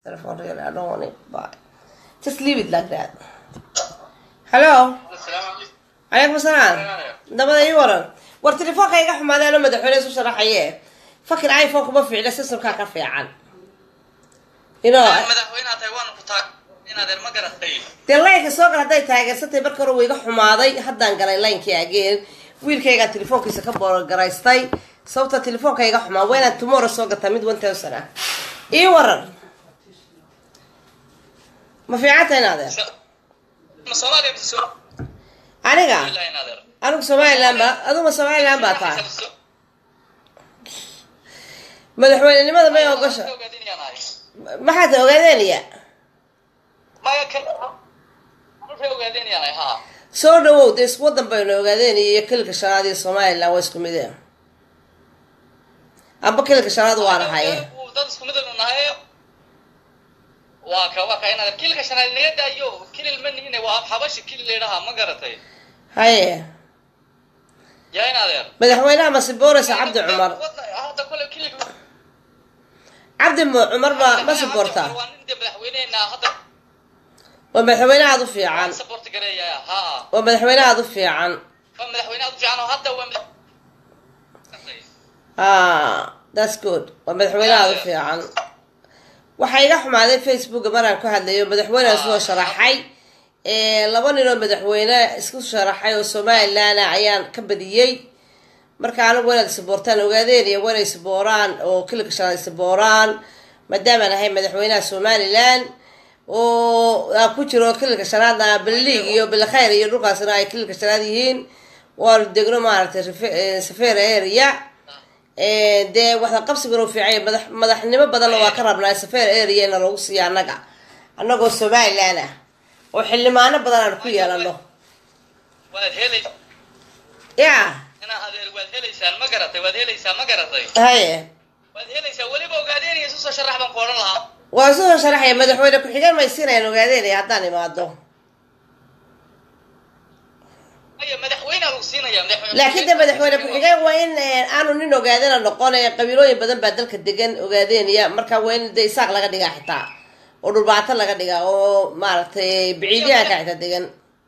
telephone really. I don't want it, but just leave it like that. Hello. calaykum asalaam dabada ii waran war telefoonka iga xumaadeen oo madaxweyne isu sharaxaye fakir iphone kuma fiicna systemkaa ka fiican you know madaxweynaha taiwan ku taag inaad ma garatay dee laynka soo gal hadday taageersantay marka hore wuu iga xumaaday haddaan galay laynkii ageen wiilkaygaa telefoonkiisa ka boorogaraystay sababta telefoonka iga xumaa waa inaad tomorrow soo gataa mid one thousand ah ii waran ma fiicanta inaadeer ma soomaaliya mise soo aniga ilaa inaadeer anigu somaliland ba aduma somaliland baa tahay madaxweynenimada may ogosha maxaad ogaadeynaya maya kan waxay ogaadeenayaan ha soo dhawow dee isku wadan baynu ogaadeynaya iyo kilka shanaad iyo somaliland waa isku midee amba kilka shanaad waa nahaye dad isku mid anu nahay waa ka waa ka inaadeer kilka shanaad naga daayo kilil ma nihine waa af xabashi kilil leedhaha ma garatay haye yaa inaadeer madaxweynaha masibooreysa cabdi cumar hadda kole kilil cabdi mu- cumar baa ma siboortaa waa nin dee madaxweyneena hadda waa madaxweyne aada u fiican support gareeya ha waa madaxweyne aada u fiican waa madaxweyne aad u fiican oo hadda waa madax- ah that's good waa madaxweyne aada u fiican waxaa iga xumaaday facebooka maraan ku hadlayo madaxweyne soo sharaxay ee, laba nin oo madaxweyne isku sharaxay oo somaliland ah ayaan ka badiyey marka anigu wanaad saboortaan ogaadeen iyo wanay sabooraan oo kilika shanaad sabooraan maadaamaan ahay madaxweynaha somaliland oo aa ku jiro kilika shanaadna balliig iyo bilkhayr iyo dhulkaasna ay kilika shanaad yihiin waanu degno maaragtay refe- eh, safeer area Eh, dee waxda qabsigana u fiicanya madax madaxnimo badanna waa ka rabnaa safeer area na lagu siiya annaga annagoo somaliland ah oo xildhibaano badan aan ku yeelano waad helay ya inaa adeer waad helaysaan ma garatay waad helaysaa ma garatay haye waad helaysaa weliba ogaadeenaya isu soo sharax baan ku odhan lahaa waa soo sharaxaya madaxweyne ku-xigeen maysiinayaan ogaadeynaya haddaan imaado maya madaxweynea lagu siinaya madaxweyne laakiin de madaxweyne ku-xigeen waa in eh, aanu nin ogaadena noqon ee qabiilooyin badan baa dalka degan ogaadeynaya marka waa in de isaaq laga dhigaa xitaa oo dhulbaato laga dhigaa oo maaragtay biciidyahanka xitaa degan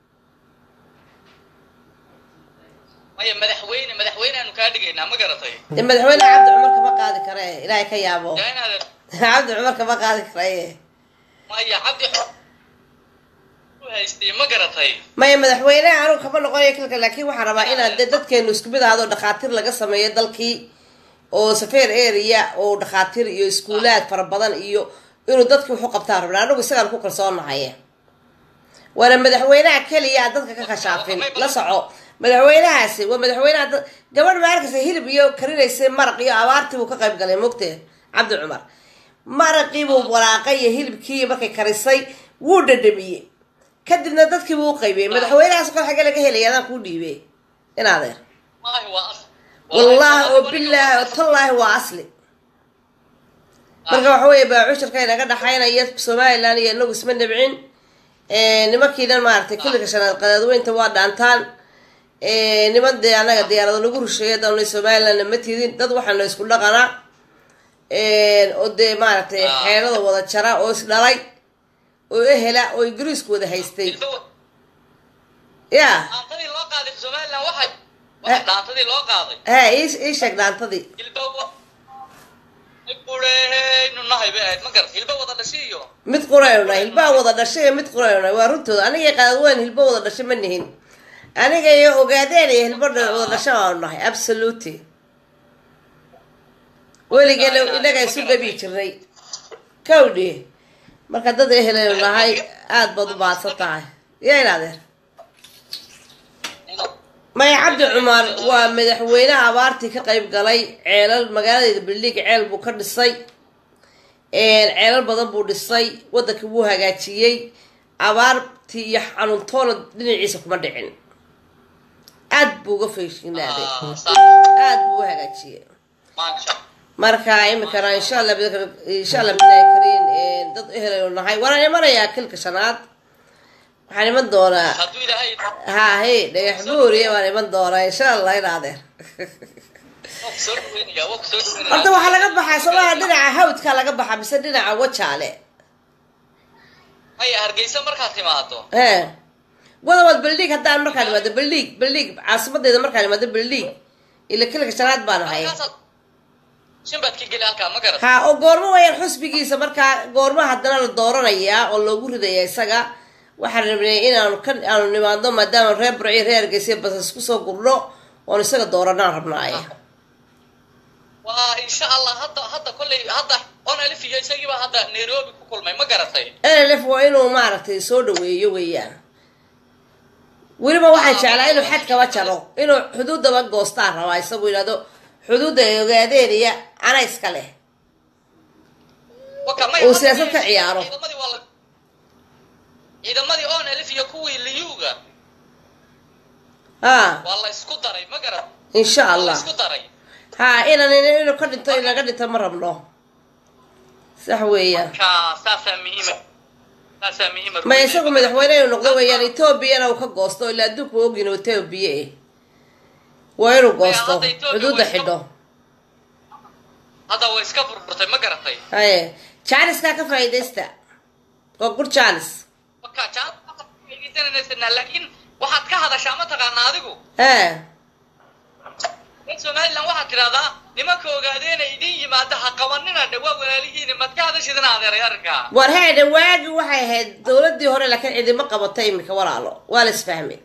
maya madaxweyne madaxweyneaanu kaa dhigaynaa ma garatay de madaxweyne cabdi cumar kama qaadi kare ilaahay ka yaabo yaa in adeer cabdi cumar kama qaadi karaye maya cabdi xo- u haystay ma garatay maya madaxweyne anigu kama noqonayo kilka laakiin waxaan rabaa inaad de dadkeenu isku mid ahaado dhakhaatiir laga sameeyo dalkii oo safeer area oo dhakhaatiir iyo iskuulaad fara badan iyo inuu dadki wuxu qabtaan rabnaa anigu isagaan ku kalsoonahay waana madaxweynaha keliya aan dadka ka kashaafin la soco madaxweynahaasi waa madaxweynaha dad- gabadh ma arkaysa hilib iyo karinaysay maraq iyo abaartii buu ka qayb galay mogtee cabdi cumar maraqii buu walaaqay iyo hilibkii markay karisay wuu dhadhamiyey kadibna dadkii buu u qaybiyey madaxweynahaas kor xagge laga helaya adaan kuu dhiibey in adeer maahi waa as wallahi oo bilaahi oo tallaahi waa asli marka waxa weeye baacushirka inaga dhaxaynaya somaliland iyo inagu isma nabcin nimankiinan maaragtay kulliga shanaad qadaadweynta waa dhaantaan niman dee annaga diyaarado lagu rusheeyo daanay somalilandna ma tidin dad waxaana isku dhaqana oo dee maaragtay xeelada wada jara oo is dhalay oo ehela oo ingiriisku wada haystay ya dhaantadii loo qaaday somaliland waxay waxay dhaantadii loo qaaday he ii ii sheeg dhaantadii hilba qureynu nahay bay ahayd ma garat hilba wada dhashay iyo mid qurayna hilbaa wada dhashay iyo mid qurayna waa runtooda aniga qaadweyn hilba wada dhashay ma nihin aniga iyo ogaadeen iyo hilba dha- wada dhashay baanu nahay absolutely weligeena inaga isu dhabi jirnay kawdhi marka dad eheleynu nahay aada baad u baadsan tahay ya inadeer maya cabdi cumar waa madaxweynaha abaartii ka qayb galay ceelal magaaladeeda bildhiig ceel buu ka dhisay ceelal badan buu dhisay waddankii wuu hagaajiyey abaartii iyo xanuuntoona dhinaciisa kuma dhicin aad buu uga feeshinaaday aad buu u hagaajiyey maasha marka imikana insha allah bid- insha allah bilahi kariin dad eheleynu nahay waana imanayaa kilka shanaad waxaan iman doonaa hadduu ilaahay ha he dhagax buuriya waan iman doonaa insha allah in adeer waa ku soo dhaweynaya waa ku soo dhaweynaya horta waxaa laga baxaa somaha dhinaca hawdka laga baxaa mise dhinaca wajaale maya hargeysa markaad timaado he wadawaad baldhiig haddaan markaan imaado baldhiig baldhiig caasimadeyda markaan imaado baldhiig ila kilka shanaad baan ahay halkaasaad shinbaad ka geli halkaa ma garat ha oo goormo wayaan xusbigiisa markaa goormo haddana la dooranayaa oo loogu ridaya isaga waxaan rabnay inaanu ka aanu nimaadno maadaama reer burciyo reer hargeysa basas kusoo gurno oon isaga dooranaan rabnaaye waa insha allah hadda hadda kolley hadda on alif iyo isagiiba hadda nairobi ku kulmay ma garatay nlf waa inuu maaragtay soo dhaweeyo weeyaan weliba waxaan jeclaa inuu xad kaba jaro inuu xuduuddaba goostaan rabaa isagu yidhahdo xuduudda ay ogaadeeniya ana iska leh Waka- may- Uu hadda siyaasad ka may- ciyaaro. ciidamadii waa la- ciidamadii on alif iyo kuwii liyuga ha waa la isku daray ma garat insha waa la allah isku daray ha inan inuu ka dhinto inaga dhinto ma rabno sax weeyaan ka saasaa muhiima saasaa muhiima ma isagu madaxweyne inuu noqdo weeyaan etoobiyana uu ka goosto ilaa adduunku ogin oo etoobiya eh waa inuu goosto hadda Ethiopia xuduudda way iska- xidho hadda way iska burburtay ma garatay haye jaaniskaa ka faa'iidaysta waa gur jaanis marka jaanaysanaa laakiin waxaad ka hadashaa ma taqaanaa adigu he reer somaliland waxaad tidhahdaa nimanka ogaadeena idin yimaada ha qabanina dhe waa walaalihiini maad ka hadashidina adeeray arrinkaa war heedhe waagi waxay ahayd dowladii hore laakiin cidima qabato iminka walaalo waa la isfahmay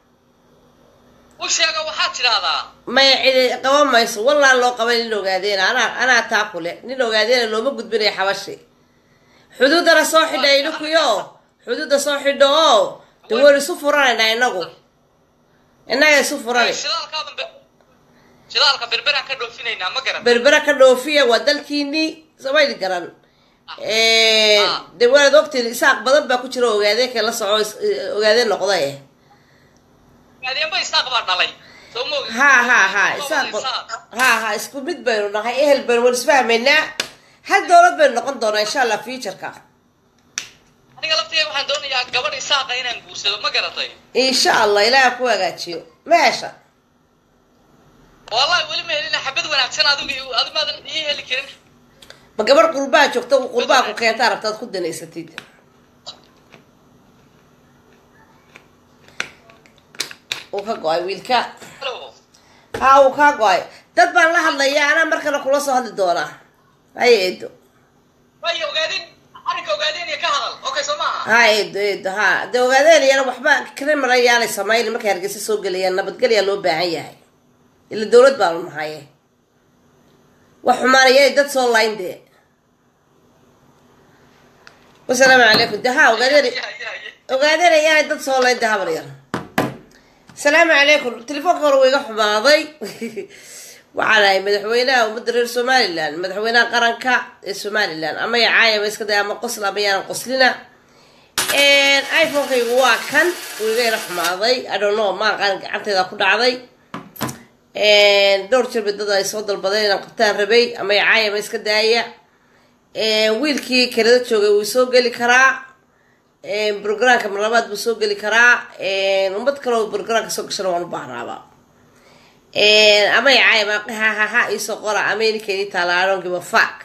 u sheega waxaad tidhahdaa maya cidi qaban mayso wallaan loo qabay nin ogaadeena anaa anaa taa kule nin ogaadeena looma gudbinayo xabashi xuduuddana soo xidha idhikuyo xuduudda soo xidho oo de waynu isu furanaynaa inagu innaga isu furani shidaalkaaban be- shidaalka berberaan ka dhoofinaynaa ma garan berbera ka dhoofiya waa dalkiinii samayli garan de waad ogtiin isaaq badan baa ku jira ogaadeenka la soco is- ogaadeen noqda eh ogaadeenba isaaq baa dhalay soo ma ogid? ha ha ha Waa isaaq isaaq. ha ha isku mid baynu nahay ehel baynu wal isfahmaynaa hal dowlad baynu noqon doonaa insha allah futureka aniga laftiga waxaan doonayaa gabadh isaaqa inaan guursado ma garatay insha allah ilaaha ku hagaajiyo meesha wallahi weli ma helina xabad wanaagsan adigu adi maadan ii heli karin ma gabadh qurbaa joogta qurbaa ku keentaa rabtaad ku danaysatid uu ka go-ay wiilka Hello. ha uu kaa go-ay dad baan la hadlaya anaa markale kula soo hadli doonaa haya eedo way ogaadeen arrinka ogaadeen iyo ka hadal okay soo maaha ha eedo eedo ha dee ogaadeen iyana waxba criminal ayaanay samayn markay hargeysa soo gelayaan nabadgelyaa loo baahan yahay ila dowlad baanu nahaye wax xumaanayay dad soo layn dee wasalaamu calaykum de ha ogaadeen Ya, ya, ya. ogaadeen ayaanay dad soo layn dee habar yar asalaamu calaykum telefoonka hore wuu iga xumaaday waxaan ahay madaxweynaha ummadda reer somalilan madaxweynaha qaranka ee somalilan ama ya caayama iska day ama qosl ama yaanan qoslina iphonekaygu waa kan wuu iga yara xumaaday i don't know ma aqaan gacanteeda ku dhacday dhowr jir bidada ay soo dalbadeen inaan qabtaan rabay ama ya caayama iska daaya wiilkii kelada joogay wuu soo geli karaa brograamka marlabaad buu soo geli karaa ummad kale oo brograamka soo gashana waan u baahnaaba ama yacayma hahaha iisoo qora american itaala i don't give a fuck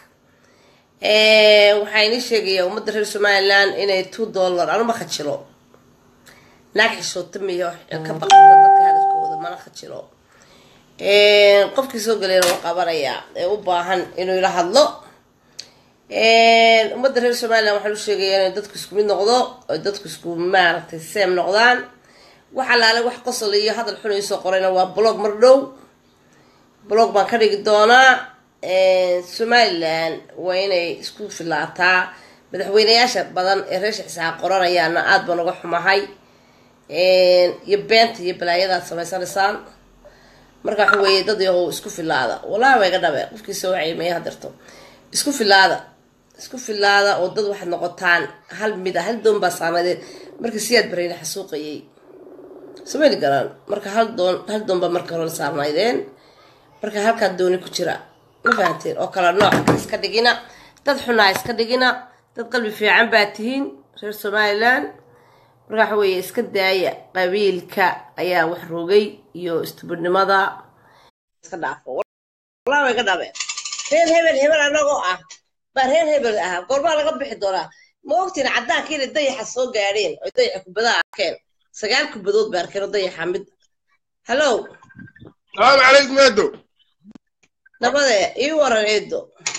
waxaa inii sheegayaa ummadda reer somaliland inay two dollar anuma khajilo naag xishoota miyo ka baqda dadka hadalkooda mana khajilo qofkii soo galayna waa qabanayaa ee u baahan inuu ila hadlo ummadda reer somaliland waxaan u sheegayaa inay dadku isku mid noqdo oo dadku isku maaragtay seem noqdaan wax alaale wax qosol iyo hadal xun iisoo qorayna waa blog mar dhow blog baan ka dhigi doonaa somaliland waa inay isku filaataa madaxweyneyaasha badan ee reesha xisaab qoranayaana aada baan uga xumahay iyo beenta iyo balaayadaad samaysanaysaan marka waxa weeye dad yahow isku filaada wallahi waa iga dhabe qofkii soo wacay maya hadirto isku filaada isku filaada oo dad waxaad noqotaan hal mid a hal doon baa saamaydeen markii siyaad barayna xasuuqayay samayli garaan marka hal doon hal doon baa marka hore la saarnaydeen marka halkaa dooni ku jira ma fahanteen oo kala nooca iska dhigina dad xunaa iska dhigina dad qalbi fiican baa tihiin reer somaliland marka waxa weeye iska daaya qabiilka ayaa wax rogay iyo istubidnimada iska dhaafo wallahi way ka dhabe reer hebel hebel anagoo ah baa reer hebel ah goormaa laga bixi doonaa ma ogtiin caddaanka inay dayaxa soo gaadheen oy dayaxa kubadaha arkeen sagaal kubadood bay arkeen oo dayaxa mid hallow salaamu calaykum eedo nabade ii waran eedo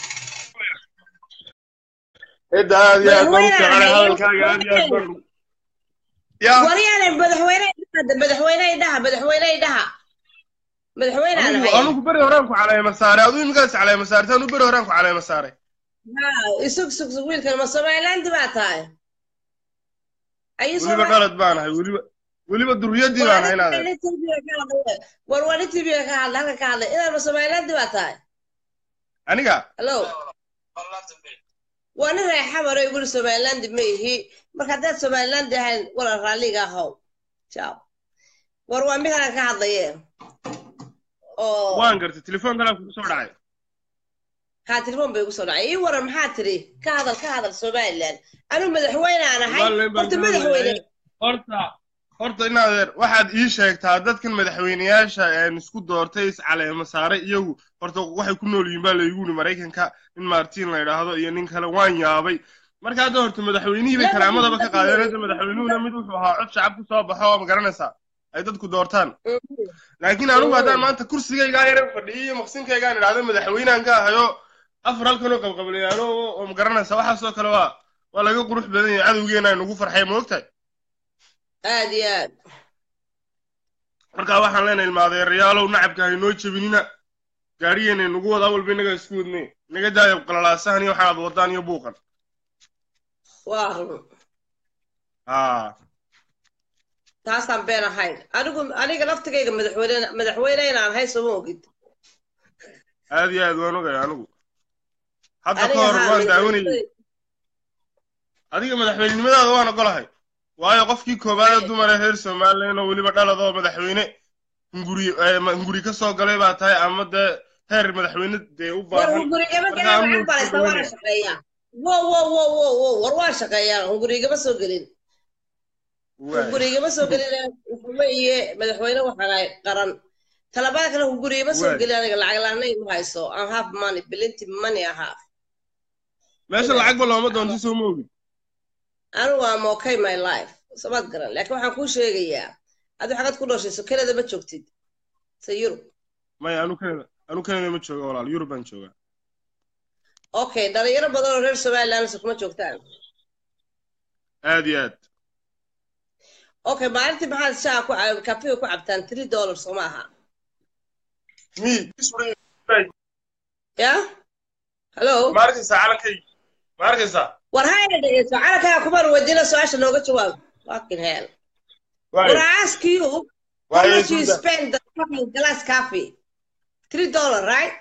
eedda aad iyo aad baan u jeclay Madaxweynaha hadalkaaga aad iyo aad baan ya waryaane madaxweyne idhaha madaxweyne idhaha madaxweyne idhaha madaxweynaan anigu ahay anigu beri horaan ku caleema saaray aduu imikaas caleema saartay anu beri horaan ku caleema saaray haa isug sug sug wiilkan ma somaliland baa tahay ayu weliba qalad baan ahay weliba weliba duriyadii baan ahay inaad war wani tv ka hadla halka ka hadlay inaad ma somaliland baa tahay aniga hallo waa nin reexamaro iguli somaliland ma ihi marka haddaad somaliland ahayn wala raalliga ahow ciao war waa mid halkan ka hadlaye oo waan gartay telefoon kalaa kugu soo dhacay haa telefoon bay igu soo dhacay ii waran maxaa tiri ka hadal ka hadal somaliland anuu madaxweyne aan ahay Somaliland baan horta ka madaxweyne hadlayay. horta horta inaadeer waxaad ii sheegtaa dadkan madaxweyneyaasha een isku doortay is caleema saaray iyagu horta waxay ku nool yihiin baa laygu yidhi maraykanka nin martin la yidhaahdo iyo nin kale waan yaabay marka hadda horta madaxweynihii bay Laba kalaamadaba ka nin qaadeen baa hadda madaxweynuhuna mid wuxuu ahaa cod shacab ku soo baxo oo ma garanaysaa ay dadku doortaan Mhm. laakiin anugu haddaan Mm. maanta kursigaygaa yaran fadhiyay iyo maqsinkaygaan idhaahdo madaxweynehan ka ahayo afar halkanoo qabqablayaano oo ma garanaysaa waxaasoo kale waa waa laga qurux badan yahay cadowgeena ay nagu farxay ma ogtahay aad iyo aad markaa waxaan leenahay ilmaadeerayaalow nacabka haynoo jebinina gaariyeena nagu wada awalba innaga isku wadnay naga daaya qalalaasahan iyo waxaad wadaan iyo buuqan waa run haa taasaan been ahayn anigu aniga laftigayga madaxweyne madaxweyne inaan ahay sooma ogid aad iyo aad waan ogaya anigu hadda ka aniga hor haa waan daawanayay madaxweyne- adiga madaxweynenimadaada waan ogolahay waayo qofkii koowaad ee Right. dumar ee reer somalilan oo weliba dhaladoo madaxweyne hunguri eh, ma- hunguri ka soo galay baa tahay ama dee heer madaxweyne dee u war baahan hungurigama marka gelin anigu lacag balaysa waana madaxweyne. shaqeeyaa wo wo wo wo wo war waan shaqeeyaa hungurigama soo gelin Waay. hungurigama soo gelin waxa weeye madaxweyne waxaan ahay qaran talabaada kale hungurigama soo Waay. gelin aniga lacag laanayn ma hayso aan half money bilinti money ahaa meesha lacagba looma doonto soo ma ogid anigu am okay my life samaad garan laakiin waxaan kuu sheegayaa adu xagad ku dhooshayso kanada ma joogtid se yurub maya anu kanada anu kanada ma jooga walaal yurub baan joogaa okay dhalinyaro badan oo reer somaliland se kuma joogtaan aad iyo aad okay maalintii maxaad shaha ku cab- kafeega ku cabtaan three dollars soo ma aha mi ya hallo ma arkaysaa calankay ma arkaysaa war hayna dhegeyso calankaa kumaan weydiina su-aasha nooga jawaab fucking hell Waay. When I ask you, how Waay, much you Susan. spend the fucking glass coffee? Three dollar, right?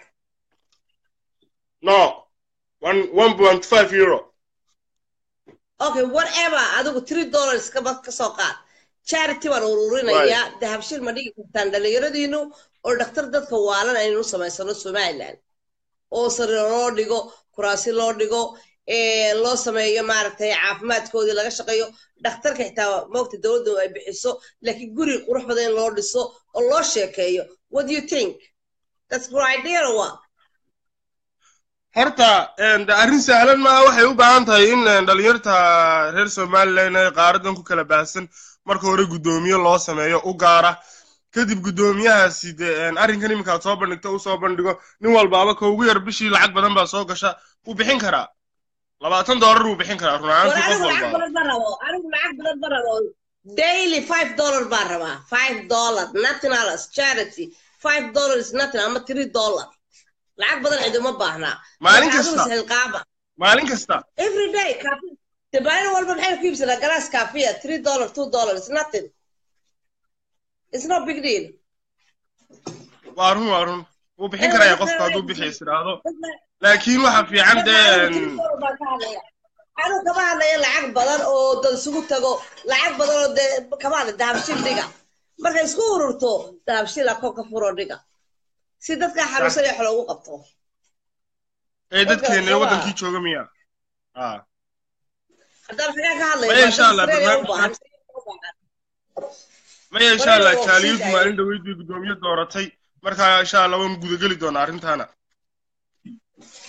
no one one point five euro Okay, whatever. Adigu three dollars ka bad ka soo qaad. Charity waan ururinayaa. Dahabshil ma dhigi kartaan dhalinyaradiinu oo dhakhtar dadka waalan aynu samaysano Somaliland. oo sariir loo dhigo kuraasi loo dhigo ee loo sameeyo maaragtay caafimaadkoodii laga shaqeeyo dhakhtarka xitaa moogta dowladdu ay bixiso laakiin guri qurux badan in loo dhiso oo loo sheekeeyo what do you think that's good idea or what horta een, de arrin sahlan maaha waxay u baahan tahay in een, dhalinyarta reer somalilan ee qaaradan ku kala baahsan marka hore guddoomiye loo sameeyo u gaara kadib guddoomiyahaasi dee een, arrinkan iminkaad soo bandhigto u soo bandhigo nin walbaaba ka ugu yar bishii lacag badan baa soo gasha wuu bixin karaa labaatan doolar wuu bixin karaa run war ahaantii qof anigu lacag walbaaba badan ma rabo anigu lacag badan ma rabo daily five dollar baan rabaa five dollar nothing else charity five dollar is nothing ama three dollar lacag badan ciduma baahnaa Maalin Marka adigu kasta. isxilqaama maalin kasta every day coffee the maalin walba maxay ku iibsanaa galaas coffee ah three dollar two dollar it's nothing it's no big deal waa run waa run wuu bixin karaya qofku hadduu bixiis idhaahdo laakiin waxa fiican dee een, anu kama hadlaya lacag badan oo dad isugu tago lacag badan oo dee kama hadla dahabshil dhiga markay isku ururto dahabshil ako ka furo dhiga si dadka xanuunsan ee wax loogu qabto ee dadkeena ee Dadka waddankii jooga miya ah haddaan xagaa ka hadlaya Maya, waa insha dad Allah, Australia u barnaamijkan- baahan. maya insha Walaal, allah waa jaaliyadu sii maalin dhaweyd bay guddoomiye dooratay marka insha allah waan gudageli doonaa arrintaana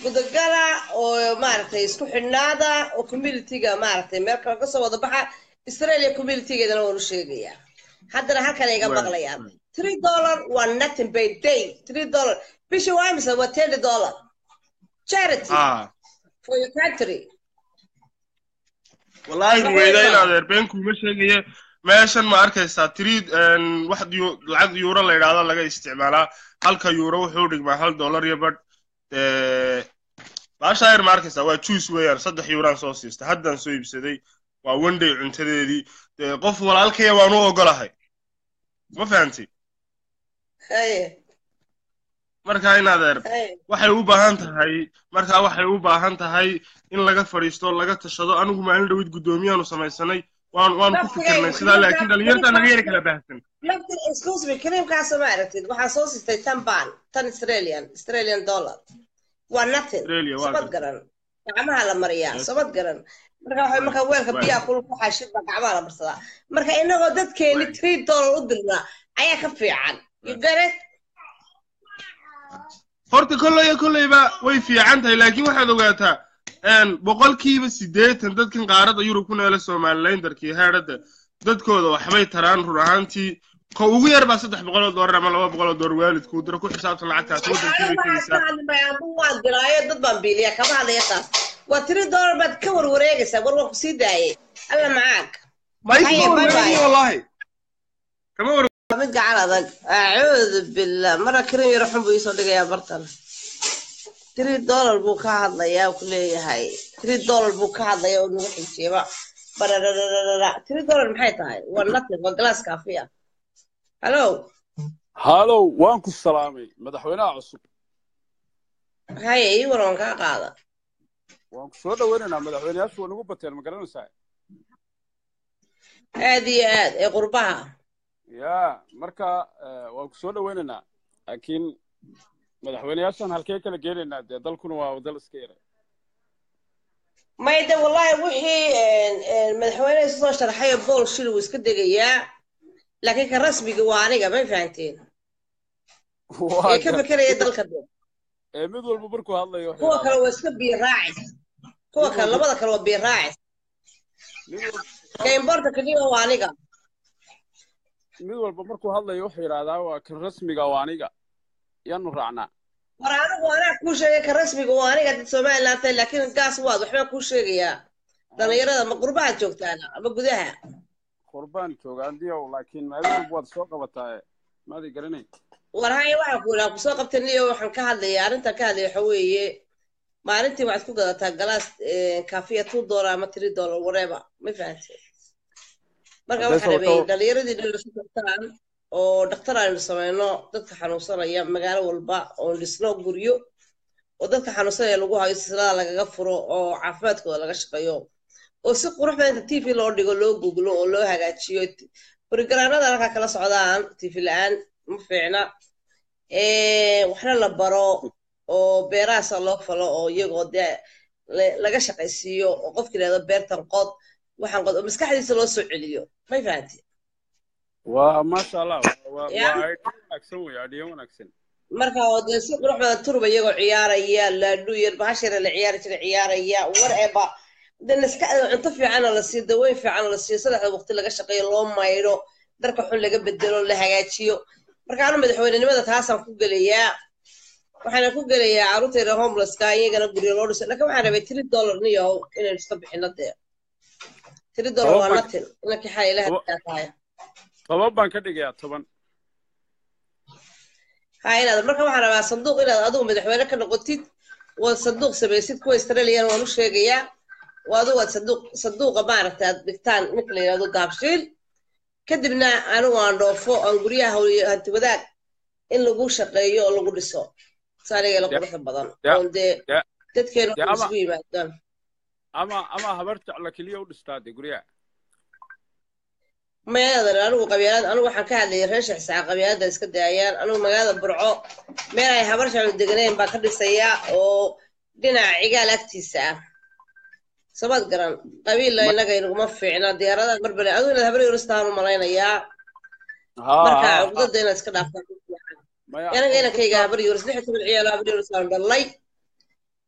gudagala oo maaragtay isku xidhnaada oo communityga maaragtay meel kale kasoo wada baxa australia communitygeedana waan u sheegayaa haddana halkan ay iga Right, maqlayaan three dollar waa nothing by day three dollar bishii waa imisa waa ten dollar charity ah for your country wallaahi Waxay ruweyda in tahay. adeer been kuuma sheegaya meeshan ma arkaysaa tiriid wax yu- lacag yuuro la yidhaahdo laga isticmaalaa halka yuuro wuxuu dhigmaa hal dollar iyo badh baasha ayar ma arkaysaa waa juice weeyaan saddex yuuraan soo siista haddaan soo iibsaday waa wenday cuntadeedii dee qof walaalkaya waan u ogolahay ma fahamtay haye marka in adeer haye waxay u baahan tahay markaa waxay u baahan tahay in laga fadhiisto laga tashado anigu maalin dhowid guddoomiyaanu samaysanay waan waan ku fikirnay sidaa laakiin dhalinyarta naga yari kala baahsan laftir excuse me creamkaasa ma aragtid waxaa soo siistay tan baan tan australian australian dollar waa nothing Australia, waa sabad gartay. garan gacmaha la mariyaa Yes. sabad garan marka waxa marka weelka Right. biyaha kulul ku xashid baa gacmaha la marsadaa marka inagoo dadkeeni Right. three dollar u dirnaa ayaa ka fiican you get it horta kolleyba kolleyba way fiican tahay laakiin waxaad ogaataa een, boqolkiiba siddeetan dadkan qaaradda yurub ku neela somalilandarkii heedhada dadkooda waxbay taraan run ahaantii ko ugu yar baa saddex boqol oo doolar ama laba boqol oo doolar waalidkuu diro ku xisaabtan lacagtaas waddankii bay tegaysaa adu waan diraayo dad baan biiliya kama hadlaya taas waa three dollar baad ka warwareegaysaa war waan ku sii daayay alla macaag ma Haye, isma bye bye. warwareegin wallaahi kama war mid gacan adag acuudu billah mara karin yaro xun buu iisoo dhigayaa bartan three dollar buu ka hadlayaa ku leeyahay three dollar buu ka hadlaya oo nagu xijeeba bararararara three dollar maxay tahay waa nothing waa glass coffee ah hallo halow waan ku salaamay madaxweynaha cusub haye ii war waan kaa qaada waan ku soo dhaweynaynaa madaxweyneyaashu waa nagu bateen ma garanaysaa aad iyo aad ee qurbaha ya marka eh, waan ku soo dhaweynaynaa laakiin madaxweyneyaashan halkee kala geenaynaa dee dalkuna waa dal iska yara mayde wallahi wixii een, een, madaxweyne isu soo sharxayo bool shil wuu iska degayaa laakiin ka rasmiga waa aniga may fahanteen Waa ee ka gar- fekeraya dalka dee ee mid walba markuu hadlayo wuxuu kuwa yidhahdaa, kale waa iska biiraacis kuwa kale labada kale waa biiraacis mid walba- ka importa kadiba waa aniga mid walba markuu hadlayo wuxuu yidhahdaa waa kan rasmiga waa aniga yaanu raacnaa war anigu anaa kuu sheegay ka rasmiga waa aniga dad somaliland tahay laakiin gaas waad waxbaa kuu sheegayaa dhalinyarada ma qurbaha joogtaana ama gudaha qurbaan jooga andiyow laakiin maalin walba waad soo qabataa maadi garanay war haya waxaan ku idhaa kusoo qabtay niyo waxaan ka hadlaya arrintan ka hadlaya waxa weeye maalintii waxaad ku gadataa galaas kafiya two dollar ama three dollar whatever ma fahantay marka Haddee waxaa rabay sababtoo- dhalinyaradii dhalisu kartaan oo dhakhtar aynu samayno dadka xanuunsanaya magaalo walba oo dhisno guryo oo dadka xanuunsanaya lagu hayo silsilada lagaga furo oo caafimaadkooda laga shaqeeyo oo si qurux badan inta tv loo dhigo loo googlo oo loo hagaajiyo borogaraanada halkaa kala socdaan tv la-aan ma fiicna Eh, waxna la baro oo beerahaasa loo falo oo iyagoo dee la- laga shaqaysiiyo oo qofka yidhahdo beertan qod waxaan qod oo maskaxdiisa loo soo celiyo may fahanti waa maasha allah waa Ya. waa idea wanaagsan wey idea wanaagsan marka oo dee si qurux badan turba iyagoo ciyaaraya laadhu yar bahashara la ciyaari jira ciyaaraya whatever de maskaxda cunto fiican oo la siiyo daweyn fiican oo la siiyo saddexda waqti laga shaqeeyo loo maydho dharka xun laga bedelo la hagaajiyo marka anu madaxweynenimada taasaan ku gelayaa waxaana ku gelayaa carruurtayda homelesska iyagana guryo loo dhiso laakiin waxaan rabay three dollar niyow inaynu iska bixino dee three dollar waa Toban. nothing inankii xaa ilaha Toban. tahay toban baan ka dhigayaa toban ha inaad marka waxaan rabaa sanduuq inaad adigu madaxweyne ka noqotid waad sanduuq samaysid kuwa australian waan u sheegayaa waa adigu aad sanduuq sanduuqa maaragta aad dhigtaan ninka la yidhahdo gaabshiil kadibna anigu aan dhoofo aan guryaha hawliyo hanti wadaag in lagu shaqeeyo oo lagu dhiso saaniga la Ya. quruxda badan Ya. oon dee Ya. dadkeena Ya, ama- isugu yimaadaan ama ama habar jecla keliya u dhistaa dee guryaha meeladan anigu qabyaalad anigu waxaan ka hadlayay reer shexsaa qabyaalada iska daayaan anigu magaalada burco meel ay habar shacbi deganeen baan ka dhisayaa oo dhinaca cigaal agtiisa ah sabad garan qabiilla Ma- inaga inaguma fiicna diyaaradaha barbare adigu inaad habar yuristaan u malaynayaa Ha, marka ha, ha. cugdada inaad iska dhaaftaan Maya, anaga inankayga habar yuris lix iyo toban ciyaalo habar yuris aan dhalay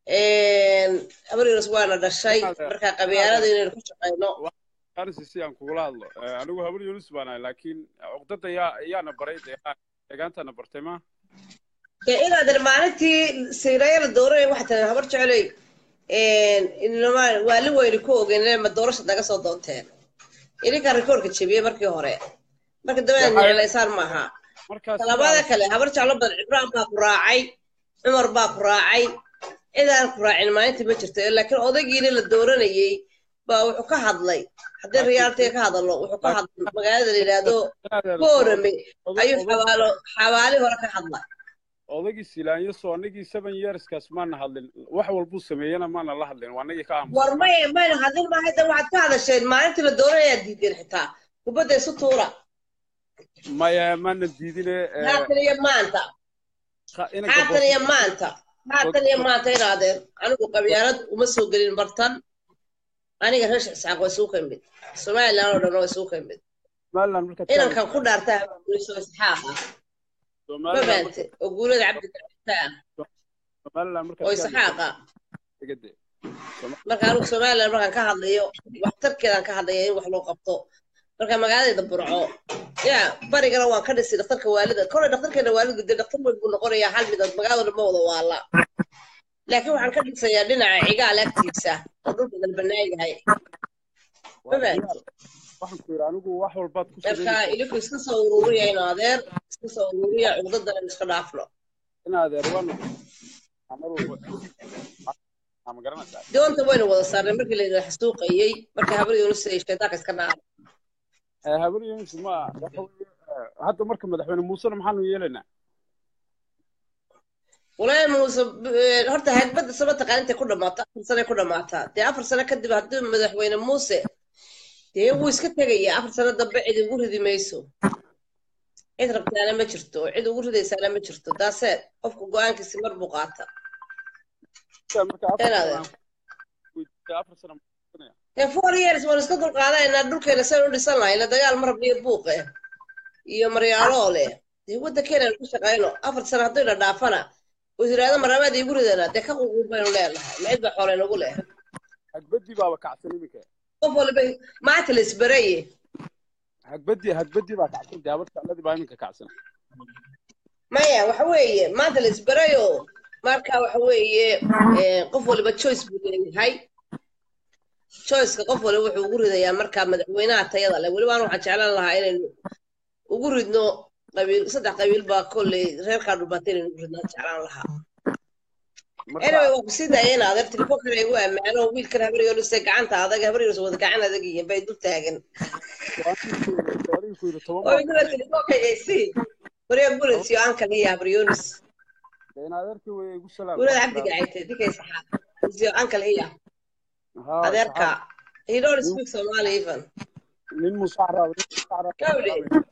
habaryars waana dhashay marka qabyaalada inaynu ku shaqayno arisi aan kugula hadlo Eh, anigu habar yunus baan ahay laakiin cuqdada yaa yaana baray deegaan- deegaantana bartay ma dee inaadan maalintii siiraya la dooranay waxaa tiri habar jeceley inama waali weyni ku ogeyn ma doorasha naga soo doonteen idinkaa rikoorka jebiyey markii hore marka dambe aad necelaysaan maaha markaas talabaada kale habar jeclo badan cibraan baa ku raacay cumar baa ku raacay cidaan ku raacin maalintii ma jirto laakiin odaygiina la dooranayey baa wuxuu ka hadlay haddii riyaaltiga ka hadalno wuxuu ka hadlay magaalada la yidhaahdo boorame ayuu xabaalo xabaali hore ka hadlay odaygii silaanyo soo anagii seven yearskaas maana hadlin wax walbuu sameeyena maana la hadlin waa anagii ka aamusan war may mayna hadlin maahay dan waxaad ka hadasheen maalintii la dooranayaa diideen xitaa kubadda isu tuura maya maana diidine eh, haatan iyo maanta ka- inanka haatan iyo maanta haatan iyo maanta inaadeen anigu qabyaalad uma soo gelin bartan aniga reer isxaaq waa isugu ka imid somaliland oo dhan waa isugu ka imid somaliland markaad ka inankan ku dhaartaa guuliso isxaaq ah ma somaliland fahamte oo guulada cabdi gacita ah somaliland markaad oo ka isxaaq ah hadlaysid marka anigu somaliland markaan ka hadlayo waxtarkeedaan ka hadlaya in wax loo qabto marka magaaladeeda burco ya barigana waan ka dhisay dhakhtarka waalida kolay dhakhtarkeena waalida de dhakhtar weyn buu noqonayaa hal midad magaalada ma wada waala laakiin waxaan ka dhisayaa dhinaca cigaal agtiisa oo dhulka galbanaan yahay ma fahamte waxaan ku yidhi anigu wax walbaad ku marka sameynaysaa ilinku iska soo ururiya in adeer iska soo ururiya cugdadana in iska dhaafno in adeer waan mar walba ma garanaysaa doonta waynu wada saarnay markii layidhi xasuuqayey marka habar yunus ay shaydaanka iska dhaafay Eh, habar yunus ma waxa weeye, eh, hadda marka madaxweyne muusena maxaanu yeelaynaa walaahi muuse eh, horta hagbadda sama taqaan intay ku dhammaato afar sane ku dhammaataa dee afar sano kadib haddii madaxweyne muuse dee wuu iska tegayaa afar sano dambe cid ugu ridi mayso cid rabtaana ma jirto oo cid ugu ridaysaana ma jirto daaseed qofku go-aankiisi mar buu qaata marka afar Inaad sano weydiisay, afar sano dee four years waan iska dulqaadanaynaa dhulkeena saan u dhisan lahayna dagaal ma rabniyo buuqe iyo maryaaloo leh dee waddankeena ku shaqayno afar sano haddayna dhaafana oo yidhaahdo maraabaad iigu ridana dee ka ququub baynu leenahay ma cid ba xoole nagu leh hagbadii baaba kacsan iminka qof waliba maanta la isbaraye hagbadii hagbadii baa kacsan dee habar jecladii baa iminka kacsan maya waxa weeye maanta la isbarayo marka waxa weeye eh, qof waliba choice buu leeyahay choiceka qof waliba wuxuu ugu ridayaa marka madaxweynaha tayada leh weliba aan waxaan jeclaan lahaa inaynu ugu ridno qabiil saddex qabiil baa kolley reerkaa dhulbaatay inaynu ugu ridnaan jeclaan lahaa marka anyway waa kusii daayeen adeer telefonkana igu ammaano wiilkan habaryoluse gacanta adag habaryoluse wada gacan adag yihiin bay dul taagan adiga ku yidhi toban oo baa idula telefonka aysi waryaa bullets iyo ankan iyo habaryolis in adeerkii way igu salaam gurada cabdiga caytay dinkay saxaad iyo ankal iya Haa, adeerka he don't speak somali even nin musaxraab nin musaxraab Gawdi.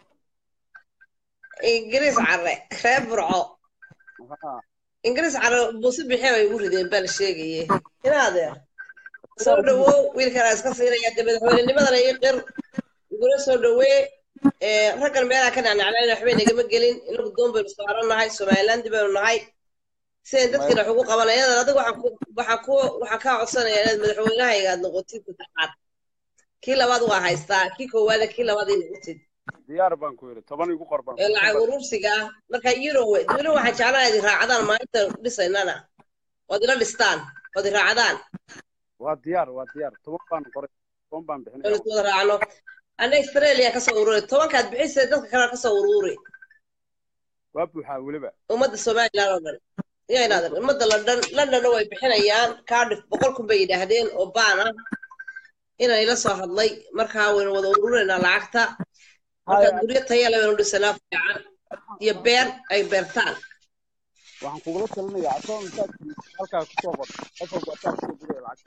ingiriis care reer burco Haa. ingiriis care buusi bixee bay ugu rideen baa la sheegaye ina adeer soo dhawow wiilkanaa iska siinaya dee madaxweynenimadana ii qir igula soo dhawee Eh, raggan meelaha ka nacnaclayn waxbay nagama gelin inagu doon baynu saaran nahay somaliland baynu nahay sidayn dadkiina wax ugu qabanayaan adiga waxaan ku waxaan ku waxaan kaa codsanayaa inaad madaxweynahayga aad noqotid saddexaad kii labaad waa haystaa kii koowaada kii labaad ay noqotid diyaar baan ku yidhi toban igu qor baan ee lacag urursiga ah marka eurowe weli waxaan jeclaa idi raacdaan maalinta dhisaynana ood ila dhistaan ood i raacdaan waa diyaar waa diyaar toban baan qoray toban baan oon bixinaya is wada raacno anna australia kasoo ururi tobankaad bixisay dadka kale kasoo ururi waa buuxaa weliba ummadda somaliland oo dhan yaa inaadan ummadda london londonna way bixinayaan cardiff boqol kun bay yidhaahdeen oo baan ah inaan ila soo hadlay markaa waynu wada ururinaynaa lacagta marka Haya. guryo taya le baynu dhisanaa fiican iyo beer ay beertaan waxaan kugula talinayaa akoon intaad halkaa kusoo qor qof walba asaa kusoo diraya lacagta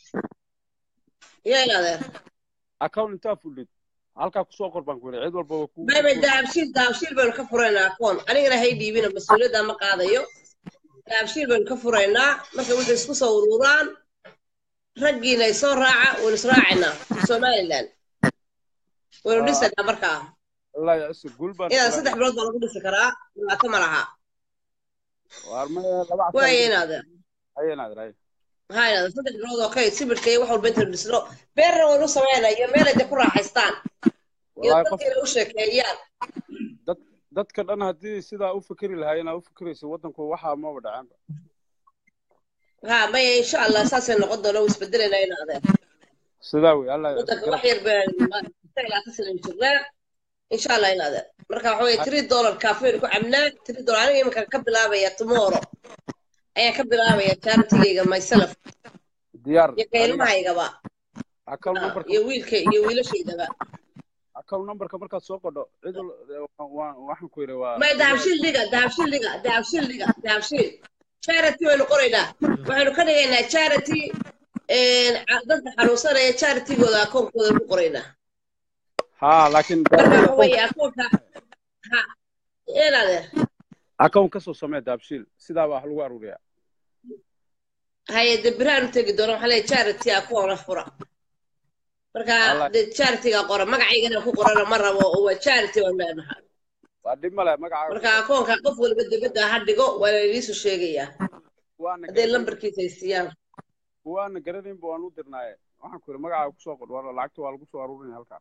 yaa inaadeer akoon intaa fuldhid halkaa kusoo qor baan ku yidhi cid walba waa ku baybay dahabshiil dahabshiil baynu ka furaynaa akoon anigana hay dhiibina mas-uuliyadda ma qaadayo dahabshiil baynu ka furaynaa marka waxay isku soo ururaan raggiina ay soo raaca waynu israacaynaa somaliland waynu Ah. dhisaynaa markaa allah yaciso guul baan inaad saddex bilood baa lagu dhisi karaa dhibaato ma laha waar ma laba waaye casaan inaadeer haye inaadir haye maxaa idhahda saddex bilood oo kay sibirka iyo wax walba intaynu dhisno beerna waynu sameynaa iyo meel ay de ku raaxaystaan iyo wallaahi qof dadkeena u sheekeeyaan dad dadka dhan haddii sidaa u fikri lahaayeen aa u fikiraysa waddanku waxaa maba dhacaanba ha maya insha allah saasay noqon doona u isbedelayna in adeer sidaa wey alla waddanka wax yar baan jirnaa insha allah in adeer marka waxa weye three dollar kafeyn ku cabnaa three dollar aniga iminka ka bilaabaya tomorrow ayaan ka bilaabaya charity-gayga myself diyaar iyo ka ilmahaygaba account Ah, numberka iyo wiilka iyo wiilashaydaba account numberka markaad soo qodho cid wal- waan waxaan ku yidhi waa may dahabshiil dhiga dahabshiil dhiga dahabshiil dhiga dahabshiil charity waynu qoraynaa waxaynu ka dhigaynaa charity ca- dadka xanuunsanaya charitygooda akoonkooda ku qoraynaa ha laakiin marka waxa weeye akoonka ha een adeer account kasoo samee daabshiil sidaa baa wax lagu aruuriyaa haye de biraanu tegi doona waxaa leeyahay charity akoona fura marka Allah. de charityga qora magacaygana ku qorana ma rabo oo waa charity waan leenahay waa dhib male magacaaga marka akoonka qof walba dibadda ha dhigo waa la idiisu sheegayaa waana hadday garanayn lambarkiisa ay siiyaan waana garanaynba waan u dirnaaye waxaan ku yidhi magacaaga kusoo qodh waa lacagta waa lagu soo aruurinaya halkaa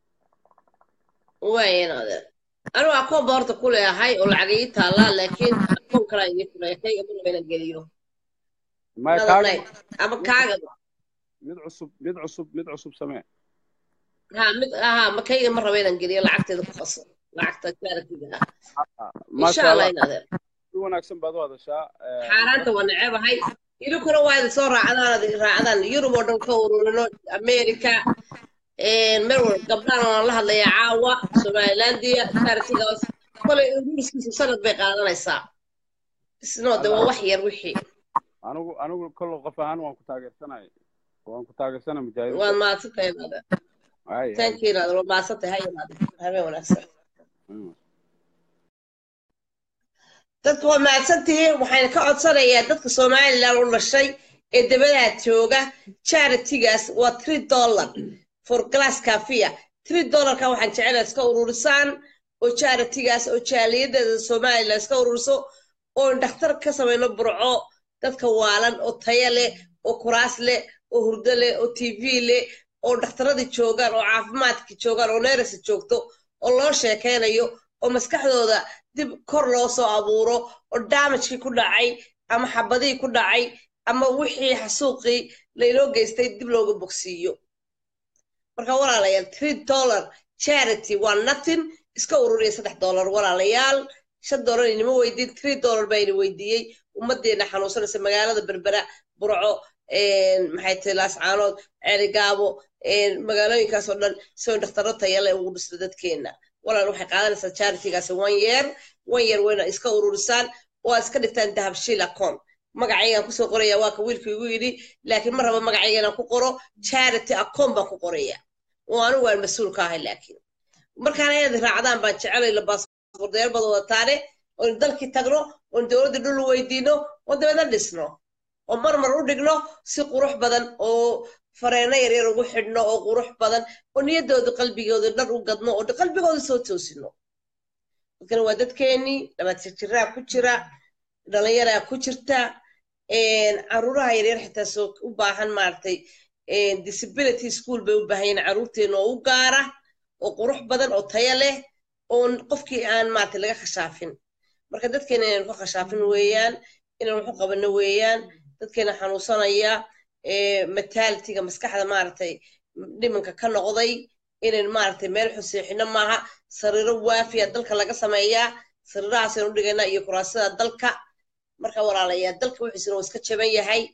waayen adeer anigu akoon ba horta ku leeyahay oo lacag ii taallaa laakiin akoon kalaa ii fulaya kayga ma raba inaan geliyo maya another kaaga night ama kaagaba mid cusub mid cusub mid cusub samee ha mid aha ma kayga ma raba inaan geliyo lacagteeda ku qaso lacagta charity-ga ah insha maasha allah allah in adeer si wanaagsan baad u hadashaa eh, xaaraanta waa necebahay idinkuna waa idin soo raacdaan ad raacdaan yurub oo dhan ka ururino america meel walba gabdhaan waan la hadlayaa caawa somalilandia charity-gaas kolay ingiriiskiisa sanad bay qaadanaysaa isnoo de waa wax yar wixii anigu anigu kollo qof ahaan waan ku taageersanay waan ku taageersanay waad mujaahidiinta mahadsantahay adeer Ay, ay. thank you adeer waa mahadsantahay hay adeer habeen wanaagsan Mm. dadka waa mahadsantihiin waxayna ka codsanayaa dadka somalilan u dhashay ee dabadaha jooga charity-gaas waa three dollar for glass cafia three dollarka waxaan jecelahay iska ururisaan oo charity-gaas oo jaaliyadeeda somalilan iska ururiso oo dhakhtar ka samayno burco dadka waalan oo taya leh oo kuraas leh oo hurdo leh oo tv leh oo dhakhtaradii joogaan oo caafimaadkii joogaan oo neerasa joogto oo loo sheekaynayo oo maskaxdooda dib kor loo soo abuuro oo damagekii ku dhacay ama xabadihii ku dhacay ama wixii xasuuqii laynoo geystay dib looga bogsiiyo marka walaalayaal three dollar charity waa nothing iska ururiya saddex dollar walaalayaal shan dollar inima weydiin three dollar baa ina weydiiyey ummaddeena xanuunsanaysa magaalada berbera burco maxay tahay laascaanood ceerigaabo magaalooyinkaas oo dhan si dhakhtaro tayale ugu dhisno dadkeena walaal waxay qaadanaysaa charity-gaas one year one year wayna iska ururisaan oo aad iska dhigtaan dahabshiil account magacaygaan kusoo qoraya waa ka wiilka igu yidhi laakiin ma raba magacayga inaan ku qoro charity account baan ku qoraya oo anigu waan mas-uul ka ahay laakiin markaan inaad raacdaan baan jecelay labaasbordayaal baad wadataane oon dalkii tagno oon dowladda dhul u weydiino oo dabeedna dhisno oo marmar u dhigno si qurux badan oo fareeno yaryar ugu xidhno oo qurux badan oo niyaddooda qalbigooda dhar u gadno oo qalbigooda soo toosino dadkana waa dadkeenii dhabaadsijiraa ku jira dhalinyaraa ku jirta caruuraha yaryar xitaa soo u baahan maaragtay disability school bay u baahan yihiin caruurteena oo u gaara oo qurux badan oo taya leh oo qofkii aan maaragtay laga khashaafin marka dadkeena inaynu ka khashaafin weeyaan inaynu waxu qabano weeyaan dadkeena xanuunsanaya mataalitiga maskaxda maaragtay dhimanka ka noqday inaynu maaragtay meel xuseexino maaha sariiro waafiya dalka laga sameeyaa sariirahaasaynu dhigaynaa iyo kuraasada dalka marka walaalayaa dalka wixiisuna uu iska jaban yahay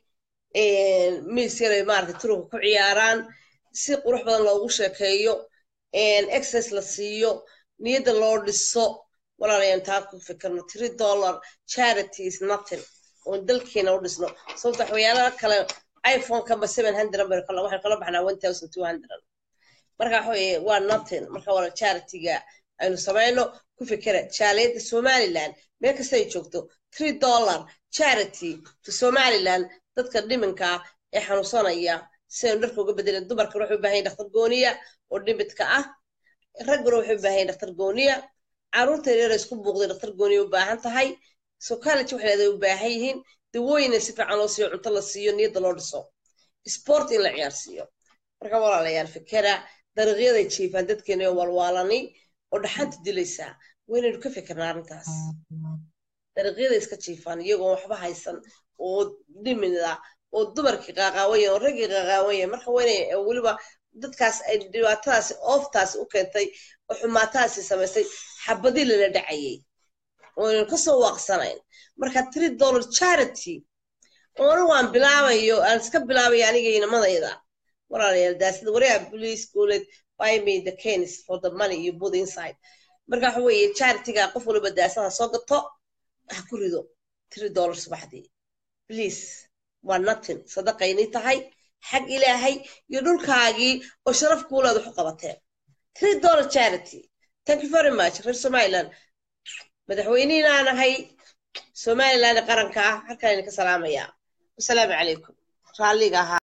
miis yaray maaragtay turunka ku ciyaaraan si qurux badan loogu sheekeeyo exercise la siiyo niyadda loo dhiso walaalayaan taa ku fikirno three dollar charity is nothing oon dalkeena u dhisno sababta waxyaalaha kale iphone-ka ma seven hundred bay kala waxay kala baxnaa one thousand two hundred marka waxa weeye waa nothing marka wala charity-ga aynu samayno ku fikira jaaliyadda somaliland meel kasta ay joogto three dollar charity to somaliland dadka dhiminka ee xanuunsanaya si aynu dharka uga bedelin dumarkana waxay u baahan yihin dhakhtar gooniya oo dhimidka ah ragguna waxay u baahan yihin dhakhtar gooniya caruurta yaryar isku buuqday dhakhtar gooniya u baahan tahay so college waxay leedahay u baahan yihiin dawooyina si fiican loo siiyo cunto la siiyo niyadda loo dhiso sport in la ciyaarsiiyo marka walaalayaal fikera dariiqyaday jiifaan dadkeena oo walwaalani oo dhaxanta dilaysaa waynaynu ka fikirnaa arrintaas dariiqyada iska jiifaan iyagoo waxba haysan oo dhimida oo dumarkii qaaqaawanya oo raggii qaaqaawanya marka waynay weliba dadkaas ay dhibaatadaasi ooftaasi u keentay oo xumaataasi samaysay xabadii lala dhacayay ooynan kasoo waaqsanayn marka three dollar charity oona waan bilaabayo aan iska bilaabaya aniga inamadayda walaalayaal daasida waryaa police gooleed buy me the canes for the money you put inside marka waxa weeye charityga qof waliba daasada soo gato ha ku rido three dollar subaxdii please waa nothing sadaqaynay tahay xag ilaahay iyo dhulkaagii oo sharaf kuuleed wax u qabateen three dollar charity thank you very much reer somaliland madaxweynihinaa nahay somaliland qaranka ah halkaan idinka salaamayaa wasalaamu calaykum raalliga ahaa